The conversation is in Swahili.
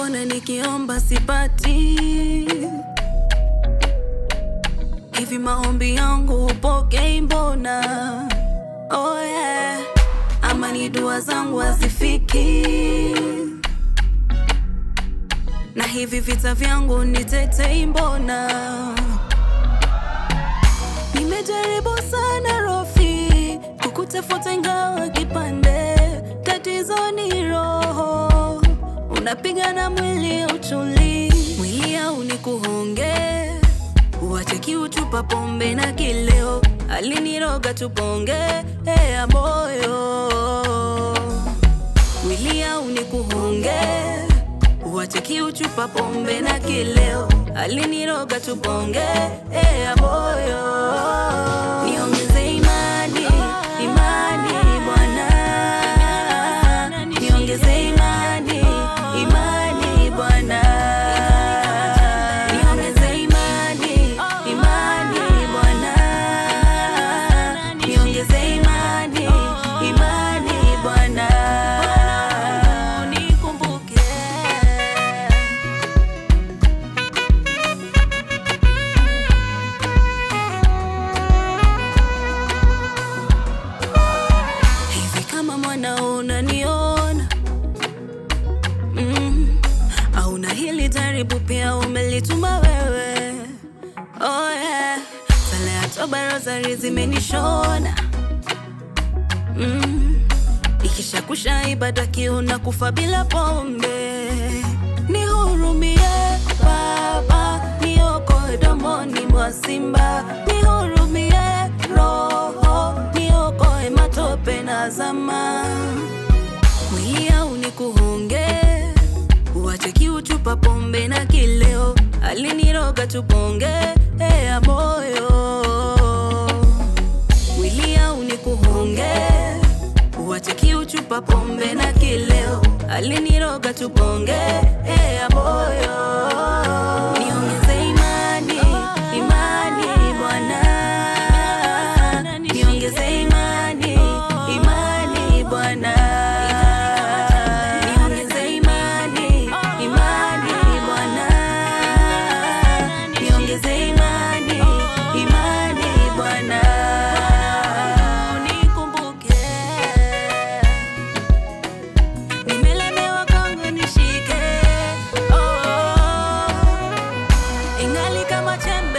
mbona nikiomba sipati? Hivi maombi yangu hupokei mbona? Oh yeah. Ama ni dua zangu hazifiki? Na hivi vita vyangu nitetei mbona? Nimejaribu sana Rofi kukutafuta ingawa kipande, tatizo ni roho, unapigana mwili uchuli, mwili au ni kuhonge, uache kiu, chupa pombe na kileo, aliniroga tuponge hea moyo, mwili au ni kuhonge, uache kiu, chupa pombe na kileo, aliniroga tuponge hea moyo, niongeze imani, imani Bwana, niongeze imani, imani Bwana, niongeze imani, imani Bwana, niongeze imani, imani Bwana, nikumbuke hivi kama mwanao unaniona mm. au na hili jaribu pia umelituma wewe oh, yeah. sala ya toba rosari zimenishona mm. ikisha kusha ibada kiu na kufa bila pombe nihurumie baba niokoe domoni mwa simba nihurumie roho niokoe matope na zama mwili au ni kuhonge uache kiu chupa pombe na kileo aliniroga tuponge hea moyo mwili au ni kuhonge uache kiu chupa pombe na kileo aliniroga tuponge hea moyo niongeze imani imani bwana niongeze imani imani bwana niongeze imani imani bwana niongeze imani imani bwana nikumbuke nimelemewa kwangu nishike oh, ingali kama chembe